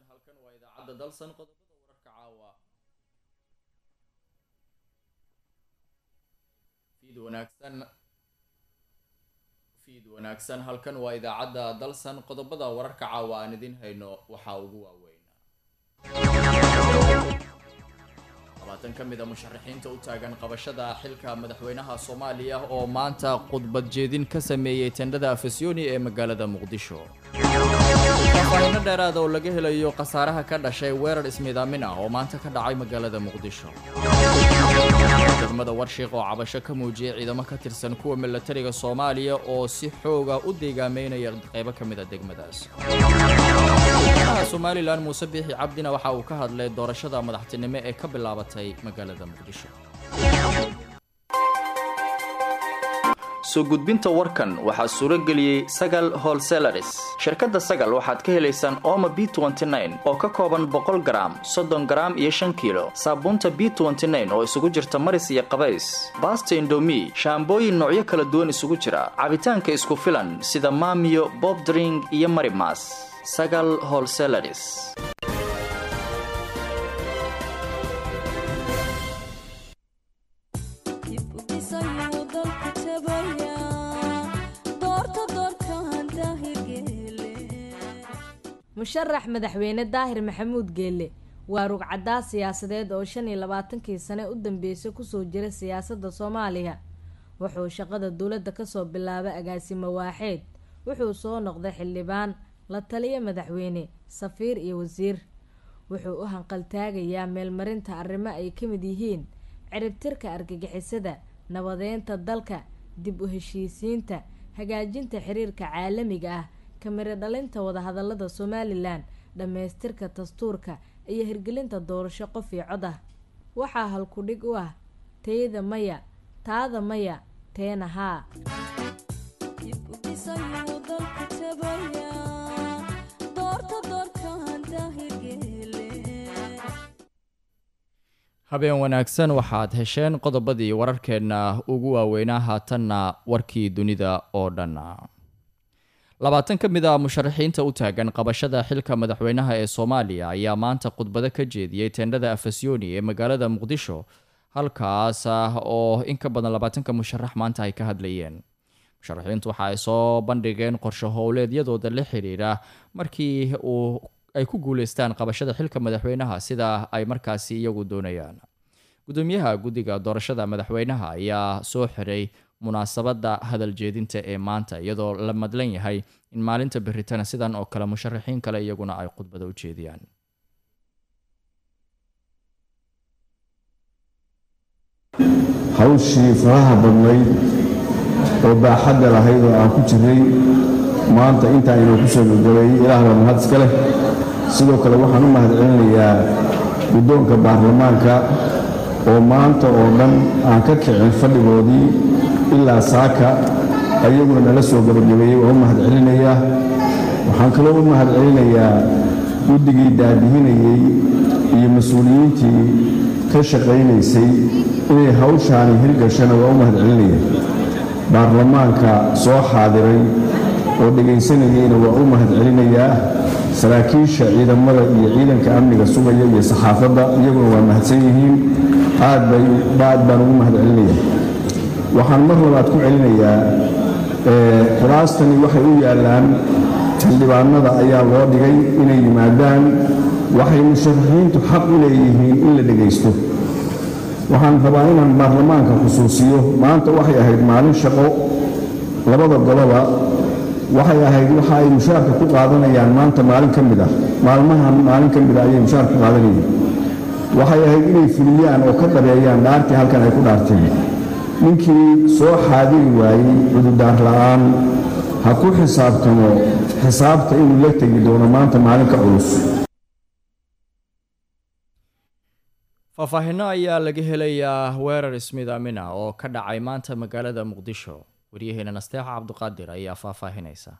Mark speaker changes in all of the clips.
Speaker 1: halkan waa idaacadda dalsan qodobada wararka caawa fiid wanaagsan fiid wanaagsan halkan waa idaacadda dalsan qodobada wararka caawa aan idin hayno waxaa ugu waaweyn labaatan ka mid a musharaxiinta u taagan qabashada xilka madaxweynaha soomaaliya oo maanta khudbad jeedin ka sameeyey tendhada afasyooni ee magaalada muqdisho faahfaahino dheeraada oo laga helayo khasaaraha ka dhashay weerar ismiidaamin ah oo maanta ka dhacay magaalada muqdisho degmada warshiiq oo cabasho ka muujiyay ciidamo ka tirsan kuwa milatariga soomaaliya oo si xooga u deegaameynaya qaybo ka mid a degmadaas madaxweynaha somalilan muuse biixi cabdina waxa uu ka hadlay doorashada madaxtinimo ee ka bilaabatay magaalada muqdisho
Speaker 2: soo gudbinta warkan waxaa suuro geliyey sagal holselaris shirkadda sagal waxaad ka helaysaan ooma b oo ka kooban boqol garaam soddon garaam iyo shan kiilo saabuunta b oo isugu jirta maris iyo qabays baasta indomi shaambooyin noocyo kala duwan isugu jira cabitaanka isku filan sida maamiyo bobdring iyo marimas sagal holselaris
Speaker 3: musharax madaxweyne daahir maxamuud geelle waa rugcadaas siyaasadeed oo shan iyo labaatankii sane u dambeysay kusoo jira siyaasadda soomaaliya wuxuu shaqada dowladda kasoo bilaabay agaasimo waaxeed wuxuu soo noqday xildhibaan la taliya madaxweyne safiir iyo wasiir wuxuu u hanqaltaagayaa meelmarinta arrimo ay ka mid yihiin ciribtirka argagixisada nabadeynta dalka dib u heshiisiinta hagaajinta xiriirka caalamiga ah kamiro dhalinta wadahadalada somalilan dhammaystirka dastuurka iyo hirgelinta doorasho qof iyo cod ah waxaa halkudhig u ah teyda maya taada maya teena haa
Speaker 1: habeen wanaagsan waxaad hesheen qodobadii wararkeenna ugu waaweynaa haatanna warkii dunida oo dhan labaatan ka mid a musharaxiinta u taagan qabashada xilka madaxweynaha ee soomaaliya ayaa maanta khudbado ka jeediyey teendhada afasyooni ee magaalada muqdisho halkaas ah oo in ka badan labaatanka musharax maanta ay ka hadlayeen musharaxiintu waxa ay soo bandhigeen qorsho howleedyadooda la xiriira markii uu ay ku guuleystaan qabashada xilka madaxweynaha sida ay markaasi iyagu doonayaan gudoomiyaha guddiga doorashada madaxweynaha ayaa soo xiray munaasabadda hadal jeedinta ee maanta iyadoo la madlan yahay in maalinta beritana sidan oo kale musharaxiin kale iyaguna ay khudbada u jeediyaan
Speaker 4: hawshii faraha badnayd oo baaxadda lahayd oo aan ku jiray maanta intaa inuu ku soo gagabeeyey ilaah baa mahad iska leh sidoo kale waxaan u mahad celinayaa guddoonka baarlamaanka oo maanta oo dhan aan ka kicin fadhigoodii ilaa saaka ayaguna nala soo gabagabeeyey waa u mahad celinayaa waxaan kaloo u mahad celinayaa guddigii daadihinayey iyo mas-uuliyiintii ka shaqaynaysay inay hawshaani hirgashana waa u mahad celinaya baarlamaanka soo xaadiray oo dhegaysanayeyna waa u mahad celinayaa saraakiisha ciidamada iyo ciidanka amniga sugaya iyo saxaafadda iyaguna waa mahadsan yihiin aad baan ugu mahad celinaya waxaan mar labaad ku celinayaa kuraastani waxay u yaallaan xildhibaanada ayaa loo dhigay inay yimaadaan waxay musharaxiintu xaq u leeyihiin in la dhegaysto waxaan rabaa inaan baarlamaanka khusuusiyo maanta waxay ahayd maalin shaqo labada goloba waxay ahayd waxa ay mushaarka ku qaadanayaan maanta maalin ka mid ah maalmahan maalin ka mid ah ayay mushaarka ku qaadanayeen waxay ahayd inay fuliyaan oo ka dhabeeyaan dhaartii halkan ay ku dhaarteen ninkii soo xaadiri waayey cududaar la'aan ha ku xisaabtamo xisaabta inuu la tegi doono maanta maalinka culus
Speaker 1: faahfaahino ayaa laga helayaa weerar ismiidaamina oo ka dhacay maanta magaalada muqdisho waryaheena nasteexa cabduqaadir ayaa faahfaahinaysa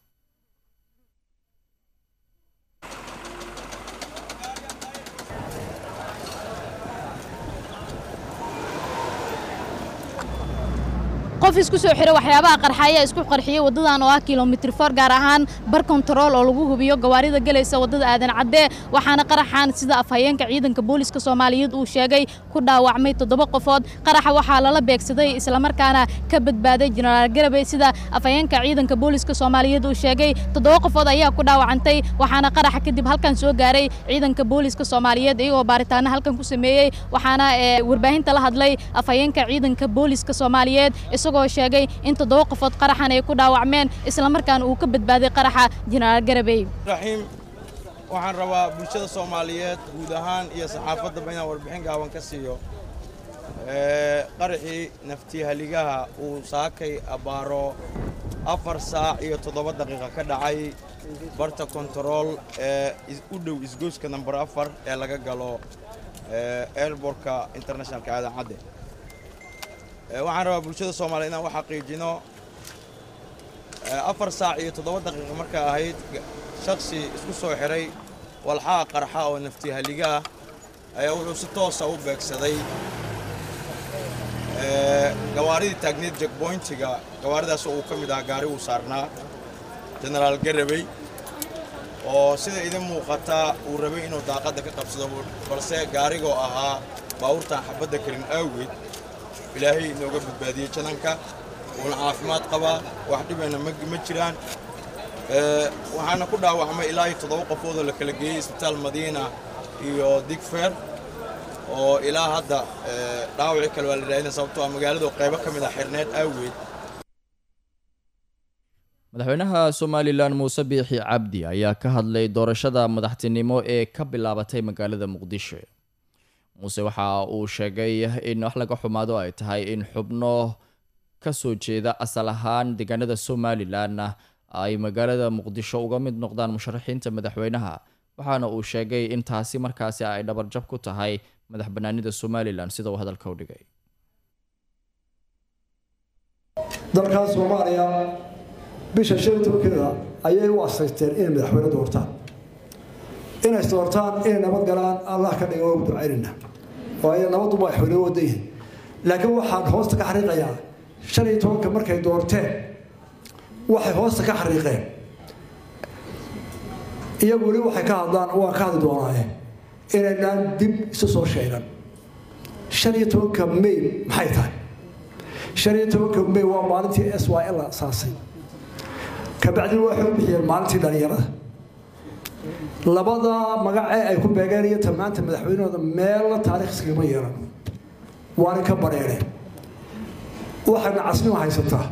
Speaker 5: qof isku soo xiro waxyaabaha qarxaya isku qarxiyey waddadan oo ah kilomitr for gaar ahaan bar kontarool oo lagu hubiyo gawaarida gelaysa waddada aadan cadde waxaana qaraxan sida afhayeenka ciidanka booliska soomaaliyeed uu sheegay ku dhaawacmay toddoba qofood qaraxa waxaa lala beegsaday islamarkaana ka badbaaday jenaraal garabey sida afhayeenka ciidanka booliska soomaaliyeed uu sheegay toddoba qofood ayaa ku dhaawacantay waxaana qaraxa kadib halkan soo gaaray ciidanka booliska soomaaliyeed iyagoo baaritaano halkan ku sameeyey waxaana warbaahinta la hadlay afhayeenka ciidanka booliska soomaaliyeed isagoo sheegay in toddoba qofood qaraxan ay ku dhaawacmeen islamarkaana uu ka badbaaday qaraxa jenaraal garabey
Speaker 6: raxiim waxaan rabaa bulshada soomaaliyeed guud ahaan iyo saxaafaddaba inaan warbixin gaaban ka siiyo qaraxii naftihaligaha uu saakay abbaaro afar saac iyo toddoba daqiiqa ka dhacay barta kontarool ee u dhow isgoyska namber afar ee laga galo airbortka internationalka aadan cadde waxaan rabaa bulshada soomaaliya inaan u xaqiijino afar saac iyo toddoba daqiiqa markaa ahayd shaksi isku soo xiray walxaha qarxa oo naftihaliga ah ayaa wuxuu si toosa u beegsaday gawaaridii taagneed jekboyntiga gawaaridaas uu ka mid ahaa gaari uu saarnaa jenaraal garabey oo sida idin muuqata uu rabay inuu daaqadda ka qabsado balse gaarigoo ahaa baawurtaan xabadda karin awgeed ilaahay inooga badbaadiyey jananka uuna caafimaad qabaa wax dhibana ma jiraan waxaana ku dhaawacmay ilaa iyo toddoba qofoodoo la kala geeyey isbitaal madiina iyo digfer oo ilaa hadda dhaawacii kale waa la raadina sababtoo ah magaaladu qaybo ka mid ah xirneed awgeed
Speaker 1: madaxweynaha somalilan muuse biixi cabdi ayaa ka hadlay doorashada madaxtinimo ee ka bilaabatay magaalada muqdisho muuse waxa uu sheegay in wax laga xumaado ay tahay in xubno ka soo jeeda asal ahaan deegaanada somalilan ay magaalada muqdisho uga mid noqdaan musharaxiinta madaxweynaha waxaana uu sheegay in taasi markaasi ay dhabarjab ku tahay madax banaanida somalilan sida uu hadalka u dhigay
Speaker 7: dalkan soomaaliya bisha shan tobankeeda ayay u asaysteen inay madaxweyne doortaan inay doortaan inay nabad galaan allah ka dhiga ugu ducaynayna waayo nabaddu madaxweyne wada yihin laakiin waxaan hoosta ka xariiqayaa shan iyo tobanka markay doorteen waxay hoosta ka xariiqeen iyagu weli waxay ka hadlaan waan ka hadli doonaaye inaynaan dib isu soo sheegan shan iyo tobanka may maxay tahay shan iyo tobanka may waa maalintii s y l la asaasay kabacdina waxay u bixiyeen maalintii dhalinyarada labada magacee ay ku beegeen iyo tamaanta madaxweynahooda meella taariikh iskagama yeelan waana ka bareereen waxayna casnimo haysataa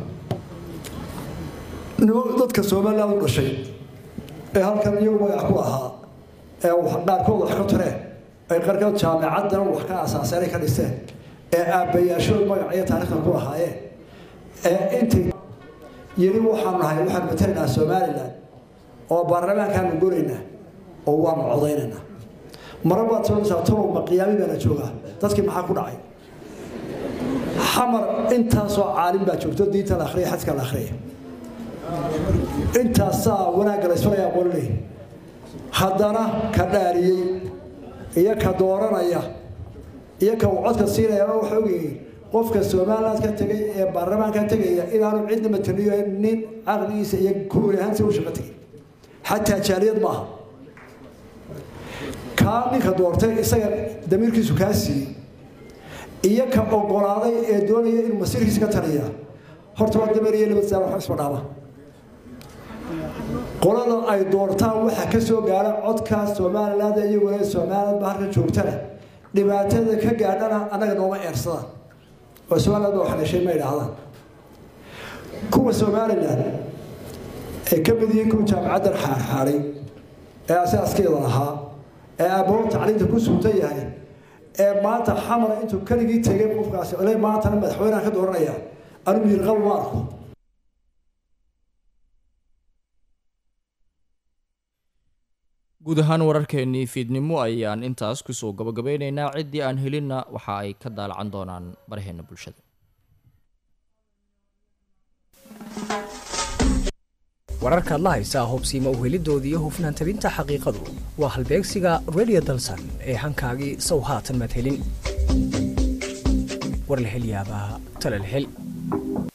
Speaker 7: dadka somaliland u dhashay ee halkan iyagu magac ku ahaa ee dhaarkood wax ka tareen ay qarkood jaamicaddan wax ka asaaseen ay ka dhisteen ee aabbayaashood magac iyo taariikhdan ku lahaayeen ee intay yiri waxaan nahay waxaan matalaynaa somaliland oo baarlamaankaanu goraynaa oo waanu codaynaynaa mara baad soonaysaa tolowma qiyaami baana joogaa dadkii maxaa ku dhacay xamar intaasoo caalim baa joogto diinta la akhriya xadka la akhriya intaasaa wanaagga la isfalayaa qololey haddana ka dhaariyey iyo ka dooranaya iyo ka uu codka siinaya waxa ogyihiin qofka somaliland ka tegay ee baarlamaanka tegaya inaanu cidna mataliyo nin caqligiisa iyo kuuli ahaansi u shaqo tegay xataa jaaliyad maaha kaa ninka doortay isaga damiirkiisu kaa siiyey iyo ka ogolaaday ee doonaya inuu masiirkiisa ka taliya horta waa dameer iyo laba saar wax isma dhaama qolada ay doortaan waxaa ka soo gaara codka somaliland iyaguna somaliland ba halka joogtana dhibaatada ka gaadhana annaga nooma eersadaan oo somaliland baa wax dhashay ma idhaahdaan kuwa somaliland ay ka mid yihiin kuwa jaamacaddan xaarxaaray ee asaaskeeda lahaa ee aabaho tacliinta ku suutan yahay ee maanta xamar intuu keligii tegay qofkaasi ole maantana madaxweynaha ka dooranaya anigu yirqabo ma arko
Speaker 1: guud ahaan wararkeenii fiidnimo ayaan intaas kusoo gabagabeynaynaa ciddii aan helinna waxa ay ka daalacan doonaan baraheena bulshada
Speaker 8: wararkaad la haysaa hubsiima uhelidoodii iyo hufnaan tabinta xaqiiqadu waa halbeegsiga radio dalsan ee hankaagii sow haatan madhelin warlahelyaabaha talalhel